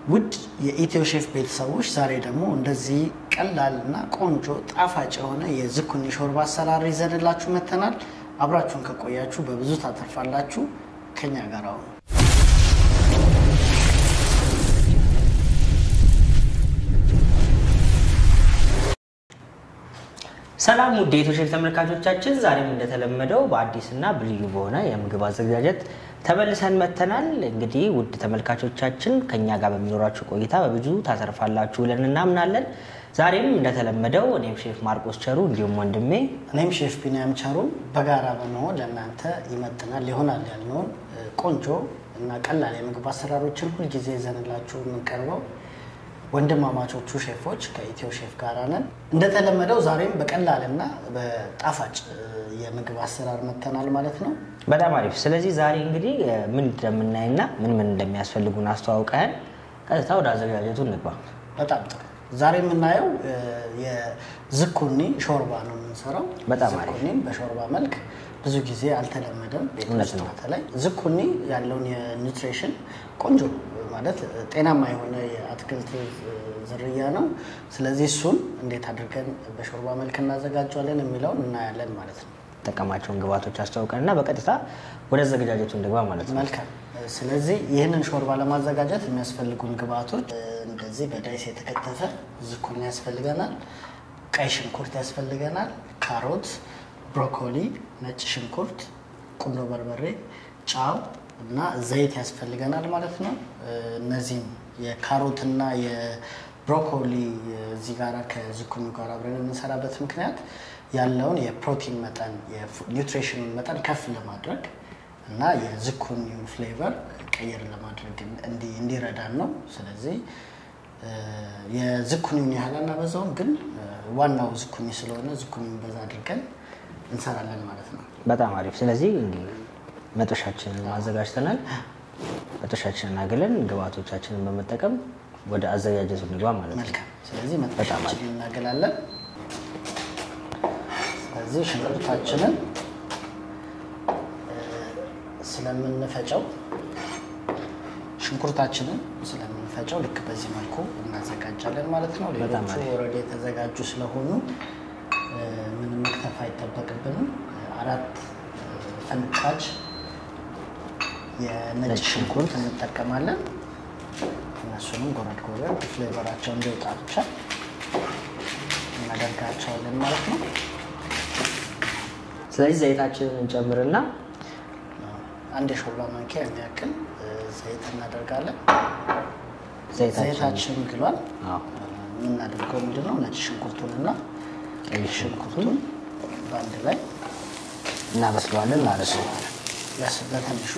ውድ የኢትዮ ሼፍ ቤተሰቦች ዛሬ ደግሞ እንደዚህ ቀላል እና ቆንጆ ጣፋጭ የሆነ የዝኩኒ ሾርባ አሰራር ይዘንላችሁ መጥተናል። አብራችሁን ከቆያችሁ በብዙ ታተርፋላችሁ። ከኛ ጋር አሁኑ ሰላም ውድ የኢትዮ ሼፍ ተመልካቾቻችን፣ ዛሬም እንደተለመደው በአዲስና በልዩ በሆነ የምግብ አዘገጃጀት ተመልሰን መጥተናል። እንግዲህ ውድ ተመልካቾቻችን ከኛ ጋር በሚኖራችሁ ቆይታ በብዙ ታተርፋላችሁ ብለን እናምናለን። ዛሬም እንደተለመደው እኔም ሼፍ ማርቆስ ቸሩ እንዲሁም ወንድሜ እኔም ሼፍ ቢንያም ቸሩ በጋራ በመሆን ለእናንተ ይመጥናል ይሆናል ያልነውን ቆንጆ እና ቀላል የምግብ አሰራሮችን ሁልጊዜ ይዘንላችሁ የምንቀርበው ወንድማማቾቹ ሼፎች ከኢትዮ ሼፍ ጋር ነን። እንደተለመደው ዛሬም በቀላልና በጣፋጭ የምግብ አሰራር መጥተናል ማለት ነው። በጣም አሪፍ። ስለዚህ ዛሬ እንግዲህ ምን እንደምናይና ምን ምን እንደሚያስፈልጉን አስተዋውቀን ቀጥታ ወደ አዘጋጀቱ እንግባ። በጣም ጥሩ። ዛሬ የምናየው የዝኩኒ ሾርባ ነው የምንሰራው። በጣም አሪፍ። ዝኩኒም በሾርባ መልክ ብዙ ጊዜ አልተለመደም ቤት እውነት ውስጥ ነው። በተለይ ዝኩኒ ያለውን የኒውትሪሽን ቆንጆ ማለት ጤናማ የሆነ የአትክልት ዝርያ ነው። ስለዚህ እሱን እንዴት አድርገን በሾርባ መልክ እናዘጋጀዋለን የሚለውን እናያለን ማለት ነው። ጠቀማቸውን ግብዓቶች አስተዋውቀን እና በቀጥታ ወደ አዘገጃጀቱ እንግባ ማለት ነው። መልካም። ስለዚህ ይህንን ሾርባ ለማዘጋጀት የሚያስፈልጉን ግብአቶች እንደዚህ በዳይስ የተከተፈ ዝኩኒ ያስፈልገናል፣ ቀይ ሽንኩርት ያስፈልገናል፣ ካሮት፣ ብሮኮሊ፣ ነጭ ሽንኩርት፣ ቁንዶ በርበሬ፣ ጫው እና ዘይት ያስፈልገናል ማለት ነው። እነዚህም የካሮትና የብሮኮሊ እዚህ ጋር ከዝኩኒ ጋር አብረን የምንሰራበት ምክንያት ያለውን የፕሮቲን መጠን የኒውትሪሽኑን መጠን ከፍ ለማድረግ እና የዝኩኒውን ፍሌቨር ቀየር ለማድረግ እንዲ- እንዲረዳን ነው። ስለዚህ የዝኩኒውን ያህል አናበዛውም፣ ግን ዋናው ዝኩኒ ስለሆነ ዝኩኒውን በዛ አድርገን እንሰራለን ማለት ነው። በጣም አሪፍ። ስለዚህ እንግዲህ መጦሻችንን አዘጋጅተናል። መጦሻችንን አግለን ግብዓቶቻችንን በመጠቀም ወደ አዘጋጀቱ እንግባ ማለት ነው። መልካም። ስለዚህ መጥበሻችንን እናገላለን። ስለዚህ ሽንኩርታችንን እ፣ ስለምንፈጨው ሽንኩርታችንን ስለምንፈጨው ልክ በዚህ መልኩ እናዘጋጃለን ማለት ነው። በጣም ሌሎቹ አሪፍ። ኦልሬዲ የተዘጋጁ ስለሆኑ እ፣ ምንም መክተፍ አይጠበቅብንም። አራት እ፣ ፈንጣጭ የነጭ ነጭ ሽንኩርት እንጠቀማለን። እነሱንም ጎረድ ጎረድ ፍሌቨራቸው እንዲወጣ ብቻ እናደርጋቸዋለን ማለት ነው። ስለዚህ ዘይታችንን እንጨምርና አንድ የሾርባ ማንኪያ የሚያክል እ፣ ዘይት እናደርጋለን። ዘይታችን ዘይታችን ግሏል። አዎ፣ የምናደርገው ምንድን ነው? ነጭ ሽንኩርቱንና ቀይ ሽንኩርቱን በአንድ ላይ እናበስለዋለን ማለት ነው። ለስ- በትንሹ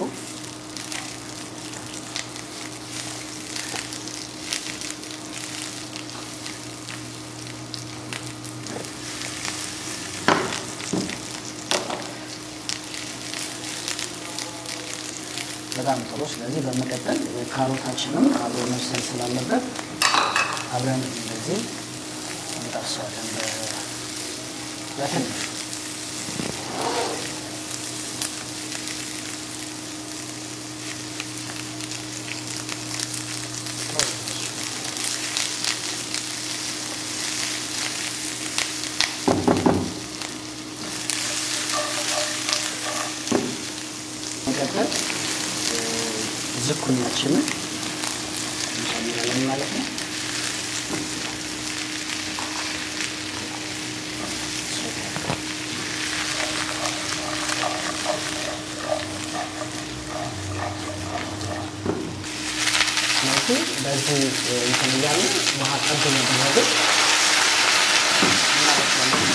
በጣም ጥሩ። ስለዚህ በመቀጠል ካሮታችንም አብሮ መብሰል ስላለበት አብረን እንደዚህ እንጠብሰዋለን በ- በትንሹ መቀጠል እ፣ ዝኩኒያችንን እንጨምራለን ማለት ነው። ስለዚህ በዚህ እ፣ እንትን እያለ ውሃ ጠብ እያደረግን እናበስላለን።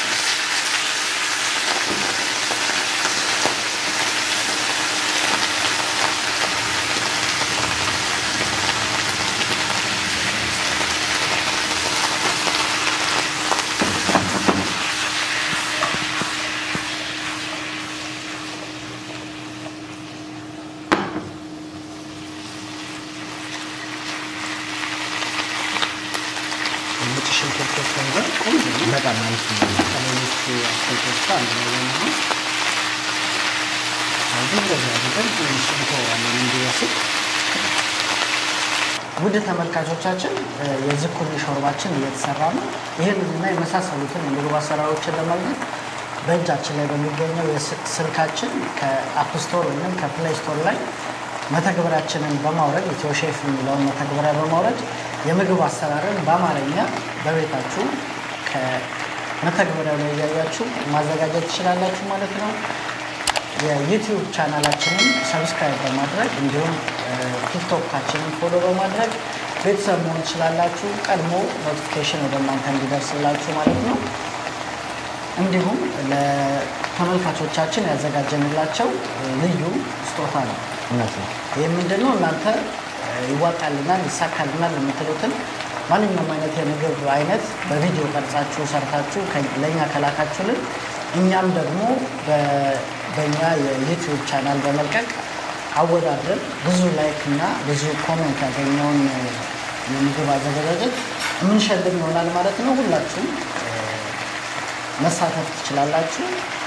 ነጭ ሽንኩርት ፍሌቨር ቆንጆ ነው። በጣም አሪፍ ነው። ከሌሎቹ አትክልቶች ጋር አንድ ላይ በመሆን ስለዚህ እንደዚህ አድርገን ትንሽ እንተዋለን እንዲበስል። ውድ ተመልካቾቻችን የዝኩኒ ሾርባችን እየተሰራ ነው። ይህንና የመሳሰሉትን የምግብ አሰራሮችን ለማግኘት በእጃችን ላይ በሚገኘው ስልካችን ከአፕ ስቶር ወይም ከፕሌይ ስቶር ላይ መተግበሪያችንን በማውረድ ኢትዮ ሼፍ የሚለውን መተግበሪያ በማውረድ የምግብ አሰራርን በአማርኛ በቤታችሁ ከመተግበሪያው ላይ እያያችሁ ማዘጋጀት ትችላላችሁ ማለት ነው። የዩቲዩብ ቻናላችንን ሰብስክራይብ በማድረግ እንዲሁም ቲክቶካችንን ፎሎ በማድረግ ቤተሰብ መሆን ትችላላችሁ። ቀድሞ ኖቲፊኬሽን ወደ እናንተ እንዲደርስላችሁ ማለት ነው። እንዲሁም ለተመልካቾቻችን ያዘጋጀንላቸው ልዩ ስጦታ ነው። እውነት ነው። ይህ ምንድን ነው? እናንተ ይዋጣልናል፣ ይሳካልናል የምትሉትን ማንኛውም አይነት የምግብ አይነት በቪዲዮ ቀርጻችሁ ሰርታችሁ ለእኛ ከላካችሁልን እኛም ደግሞ በእኛ የዩቲዩብ ቻናል በመልቀቅ አወዳድረን ብዙ ላይክ እና ብዙ ኮሜንት ያገኘውን የምግብ አዘገጃጀት የምንሸልም ይሆናል ማለት ነው። ሁላችሁም መሳተፍ ትችላላችሁ።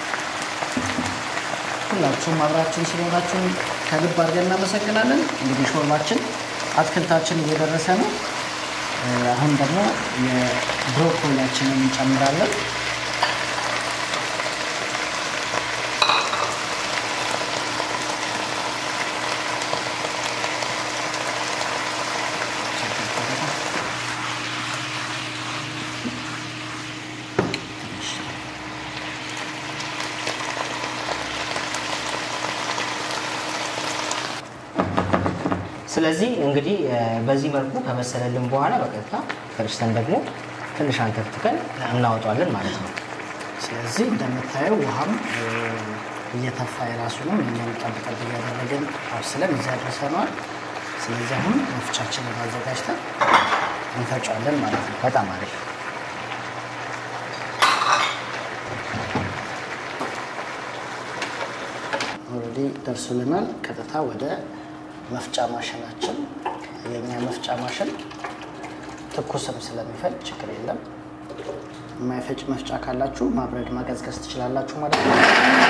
ሁላችሁም አብራችሁን ስለሆናችሁን ከልብ አድርገን እናመሰግናለን። እንግዲህ ሾርባችን አትክልታችን እየደረሰ ነው። አሁን ደግሞ የብሮኮሊያችንን እንጨምራለን። ስለዚህ እንግዲህ በዚህ መልኩ ከበሰለልን በኋላ በቀጥታ ፈጭተን ደግሞ ትንሽ አንተፍትከን እናወጣዋለን ማለት ነው። ስለዚህ እንደምታየው ውሃም እየተፋ የራሱ ነው። እኛም ጠብጠብ እያደረግን አብስለን እዚያ ደርሰነዋል። ስለዚህ አሁን መፍቻችንን አዘጋጅተን እንፈጫለን ማለት ነው። በጣም አሪፍ። ኦልሬዲ ደርሶልናል። ቀጥታ ወደ መፍጫ ማሽናችን የኛ መፍጫ ማሽን ትኩስም ስለሚፈጭ ችግር የለም። የማይፈጭ መፍጫ ካላችሁ ማብረድ ማቀዝቀዝ ትችላላችሁ ማለት ነው።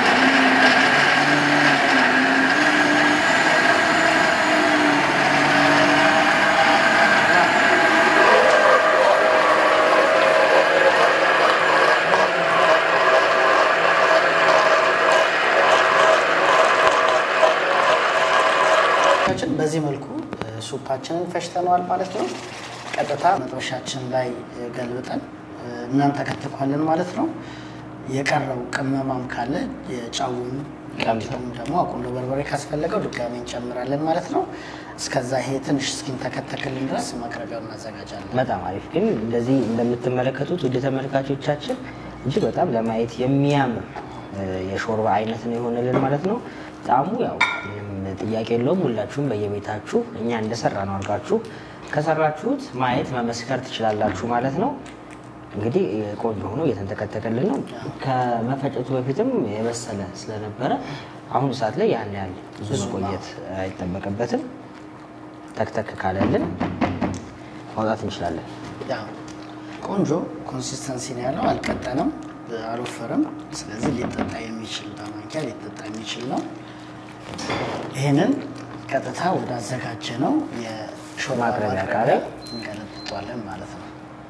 በዚህ መልኩ ሱፓችንን ፈጭተነዋል ማለት ነው። ቀጥታ መጥበሻችን ላይ ገልብጠን እናንተከትኳለን ማለት ነው። የቀረው ቅመማም ካለ የጫውን ቀምጠም ደግሞ አቁንዶ በርበሬ ካስፈለገው ድጋሚ እንጨምራለን ማለት ነው። እስከዛ ይሄ ትንሽ እስኪንተከተክልን ድረስ ማቅረቢያውን እናዘጋጃለን። በጣም አሪፍ። ግን እንደዚህ እንደምትመለከቱት ውድ ተመልካቾቻችን እጅግ በጣም ለማየት የሚያምር የሾርባ አይነት ነው የሆነልን ማለት ነው። ጣዕሙ ያው ምንም ጥያቄ የለውም። ሁላችሁም በየቤታችሁ እኛ እንደሰራ ነው አድርጋችሁ ከሰራችሁት ማየት መመስከር ትችላላችሁ ማለት ነው። እንግዲህ ቆንጆ ሆኖ እየተንተከተከልን ነው። ከመፈጨቱ በፊትም የበሰለ ስለነበረ አሁን ሰዓት ላይ ያን ያህል ብዙ መቆየት አይጠበቅበትም። ተክተክ ካለልን ማውጣት እንችላለን። ያው ቆንጆ ኮንሲስተንሲ ነው ያለው። አልቀጠንም፣ አልወፈርም። ስለዚህ ሊጠጣ የሚችል በማንኪያ ሊጠጣ የሚችል ነው። ይህንን ቀጥታ ወደ አዘጋጀ ነው የሾርባ ማቅረቢያ ዕቃ ማቅረቢያ ላይ እንገለብጧለን ማለት ነው።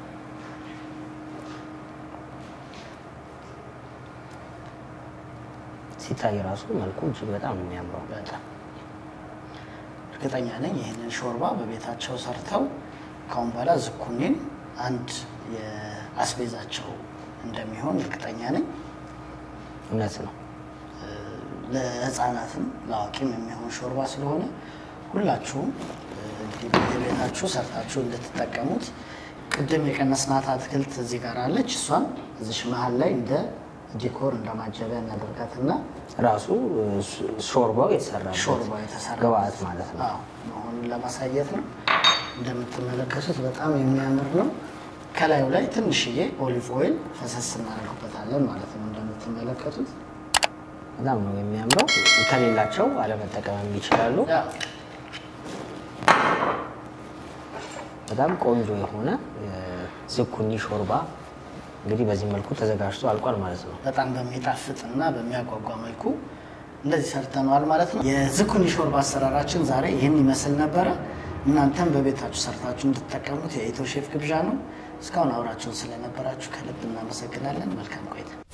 ሲታይ ራሱ መልኩ እጅግ በጣም ነው የሚያምረው። በጣም እርግጠኛ ነኝ ይህንን ሾርባ በቤታቸው ሰርተው ካሁን በኋላ ዝኩኒን አንድ የአስቤዛቸው እንደሚሆን እርግጠኛ ነኝ። እውነት ነው። ለሕፃናትም ለአዋቂም የሚሆን ሾርባ ስለሆነ ሁላችሁም እንግዲህ በየቤታችሁ ሰርታችሁ እንድትጠቀሙት ቅድም የቀነስናት አትክልት እዚህ ጋር አለች። እሷን እዚሽ መሀል ላይ እንደ ዲኮር እንደ ማጀቢያ እናደርጋትና ራሱ ሾርባው የተሰራበት ሾርባ የተሰራ ግብአት ማለት ነው። አዎ መሆኑን ለማሳየት ነው። እንደምትመለከቱት በጣም የሚያምር ነው። ከላዩ ላይ ትንሽዬ ኦሊቭ ኦይል ፈሰስ እናደርግበታለን ማለት ነው። እንደምትመለከቱት በጣም ነው የሚያምረው። ከሌላቸው አለመጠቀምም ይችላሉ። ያው በጣም ቆንጆ የሆነ ዝኩኒ ሾርባ እንግዲህ በዚህ መልኩ ተዘጋጅቶ አልቋል ማለት ነው። በጣም በሚጣፍጥ እና በሚያጓጓ መልኩ እንደዚህ ሰርተነዋል ማለት ነው። የዝኩኒ ሾርባ አሰራራችን ዛሬ ይህን ይመስል ነበረ። እናንተም በቤታችሁ ሰርታችሁ እንድትጠቀሙት የኢትዮ ሼፍ ግብዣ ነው። እስካሁን አብራችሁን ስለነበራችሁ ከልብ እናመሰግናለን። መልካም ቆይታ